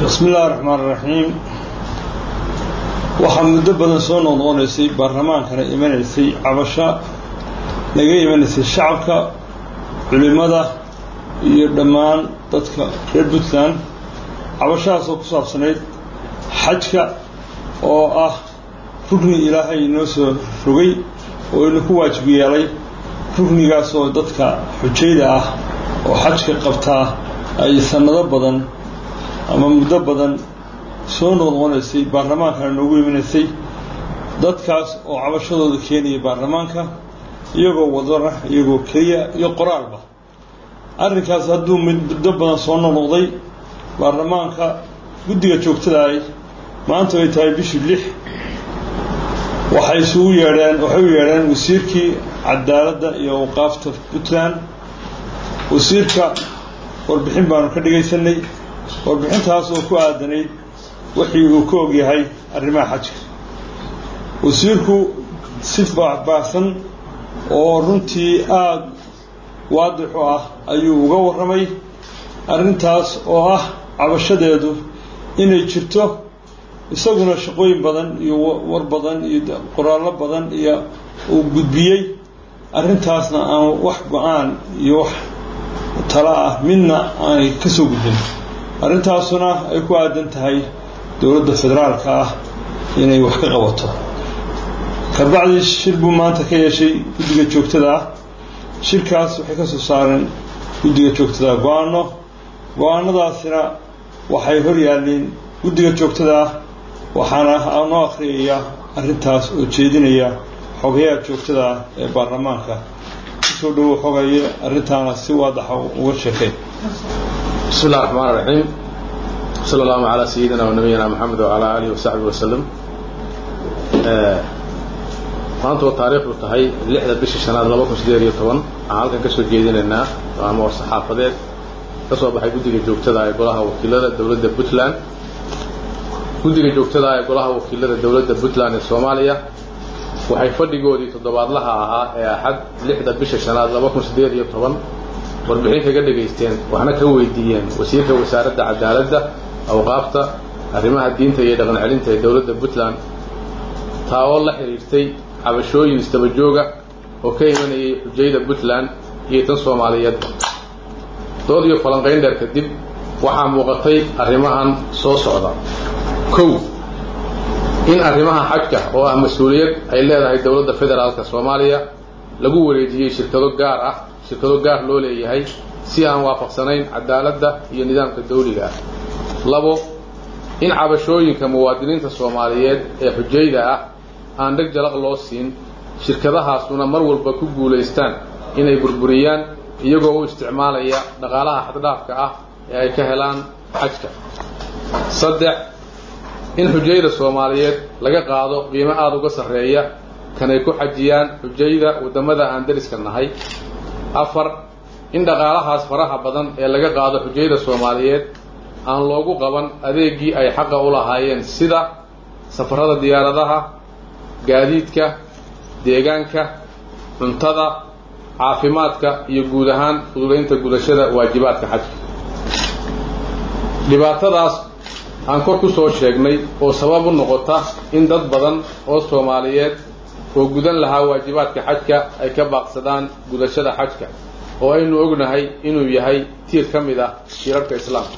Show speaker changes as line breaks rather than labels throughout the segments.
bismi illahi raxmaan raxiim waxaa muddo badan soo noqnoqonaysay baarlamaankana imanaysay cabasho naga imanaysay shacabka culimmada iyo dhammaan dadka reer puntland cabashahaasoo ku saabsanayd xajka oo ah rugni ilaahay inoo soo rogay oo ina ku waajib yeelay rugnigaasoo dadka xujayda ah oo xajka qabtaa ay sannado badan ama muddo badan soo noqnoqonaysay baarlamaankana noogu imanaysay dadkaas oo cabashadooda keenaya baarlamaanka iyagoo wadana iyagoo keliya iyo qoraalba arrinkaas hadduu muddo badan soo noqnoqday baarlamaanka guddiga joogtadaay maanta ay tahay bishii lix waxay isugu yeedheen waxay u yeedheen wasiirkii cadaaladda iyo awqaafta puntland wasiirka warbixin baanu ka dhagaysanay warbixintaas oo ku aadanayd wixii uu ka ogyahay arrimaha xajka wasiirku si baahbaahsan oo runtii aada waadix u ah ayuu uga warramay arrintaas oo ah cabashadeedu inay jirto isaguna shaqooyin badan iyo war badan iyo qoraallo badan iyo uu gudbiyey arrintaasna aan wax go-aan iyo wax talo ah midna aanay ka soo gudbin arrintaasuna ay ku aadan tahay dowladda federaalka ah inay wax ka qabato kabacdi shir buu maanta ka yeeshay guddiga joogtada ah shirkaas waxay ka soo saareen guddiga joogtada go-aano go-aanadaasina waxay hor yaalleen guddiga joogtada ah waxaana aanoo akhriyaya arrintaas oo jeedinaya xogayaha joogtada ah ee baarlamaanka kusoo dhowo xogaye arrintaana si waadaxa uga sheekay
bismi illahi raxmaan raxiim sala allahu calaa sayidina wa nabiyina moxamed wacalaa aalihi wasaxbihi wasalam maanta oo taariikhdu tahay lixda bisha shanaad laba kun sideed iyo toban waxaan halkan ka soo jeedinaynaa ama war saxaafadeed ka soo baxay guddiga joogtada ee golaha wakiilada dowladda puntland guddiga joogtada ee golaha wakiilada dowladda puntland ee soomaaliya waxay fadhigoodii toddobaadlaha ahaa ee axad lixda bisha shanaad laba kun sideed iyo toban warbixin kaga dhegaysteen waxna ka weydiiyeen wasiirka wasaaradda cadaaladda awqaafta arrimaha diinta iyo dhaqan celinta ee dowladda puntland taa oo la xidhiirtay cabashooyin istabajooga oo ka imanayay xujayda puntland iyo tan soomaaliyeedba dood iyo falanqayn dheer kadib waxaa muuqatay arrimahan soo socda kow in arrimaha xajka oo ah mas-uuliyad ay leedahay dowladda federaalka soomaaliya lagu wareejiyey shirkado gaar ah shirkado gaar loo leeyahay si aan waafaqsanayn cadaaladda iyo nidaamka dawliga ah labo in cabashooyinka muwaadiniinta soomaaliyeed ee xujayda ah aan dheg jalaq loo siin shirkadahaasuna mar walba ku guulaystaan inay burburiyaan iyagoo u isticmaalaya dhaqaalaha xaddhaafka ah ee ay ka helaan xajka saddex in xujayda soomaaliyeed laga qaado qiimo aada uga sarreeya kanay ku xajiyaan xujayda waddamada aan dariska nahay afar in dhaqaalahaas faraha badan ee laga qaado xujayda soomaaliyeed aan loogu qaban adeegii ay xaqa u lahaayeen sida safarrada diyaaradaha gaadiidka deegaanka cuntada caafimaadka iyo guud ahaan fududaynta gudashada waajibaadka xajka dhibaatadaas aan kor ku soo sheegnay oo sabab u noqota in dad badan oo soomaaliyeed oo gudan lahaa waajibaadka xajka ay ka baaqsadaan gudashada xajka oo aynu ognahay inuu yahay tiir ka mid ah tiirarka islaamka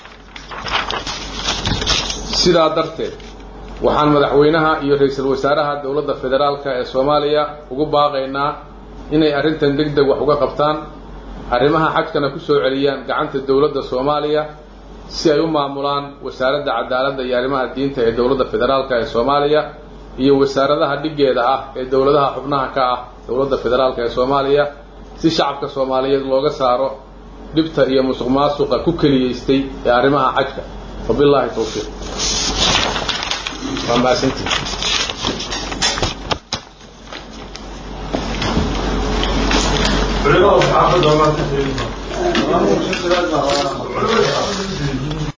sidaa darteed waxaan madaxweynaha iyo ra-iisul wasaaraha dowladda federaalka ee soomaaliya ugu baaqaynaa inay arrintan deg deg wax uga qabtaan arrimaha xajkana ku soo celiyaan gacanta dowladda soomaaliya si ay u maamulaan wasaaradda cadaaladda iyo arrimaha diinta ee dowladda federaalka ee soomaaliya iyo wasaaradaha dhiggeeda ah ee dowladaha xubnaha ka ah dowladda federaalka ee soomaaliya si shacabka soomaaliyeed looga saaro dhibta iyo musuq maasuqa ku keliyaystay ee arrimaha xajka wabilaahi towfiiq waa mahadsantii
culimada saxaafadda